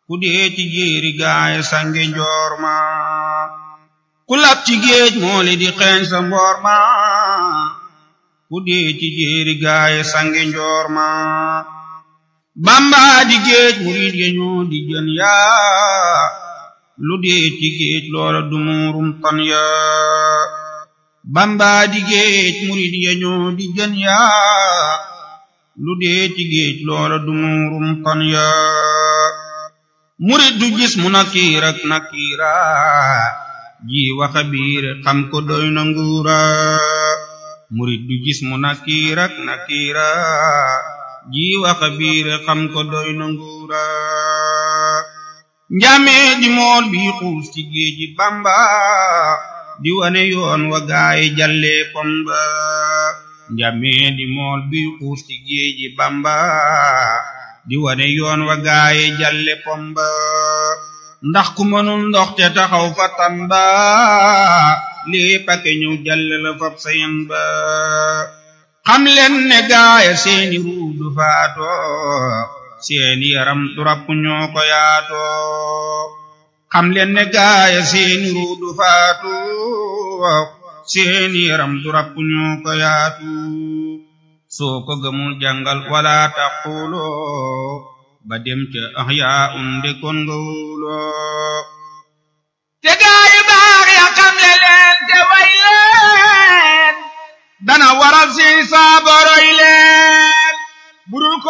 ku dee ci jéeri gaay sange njoor ma ku lab ci géej mooli di xeeñ sa mboor ma ku dee ci jéeri gaay sange njoor ma bamba di géej murid ya ñoo di jën yaa lu dee ci géej loola dumurum tan yaa bamba di géej murid ya ñoo di jën yaa lu dee ci géej loola dumurum tan yaa murid du gis mu nakiir ak nakiira ji waxa biir xam ko doy na nguura murid du gis mu nakiir ak nakiira ji waxa biir xam ko doy na nguura njamee di mool bi xuus ci géeji bamba di wane yoon wa gaay jalle pomba njamee di mool bi xuus ci géeji bamba di wane yoon wa gaay jalle pomba ndax ku mënul ndox te taxaw fa tamba lii pake ñëw jalle la fab sayen ba xam leen ne gaaya seeni ruu du faato seeni yaram du rapp ñoo ko yaato xam leen ne gaaya seeni ruu du faatu seeni yaram du rapp ñoo ko yaatu soo ko gëmul jàngal wala taquloo ba dem ca ahyaa unde kon nga wuloo te gaayu baax ya xam le leen te way leen dana waral si saa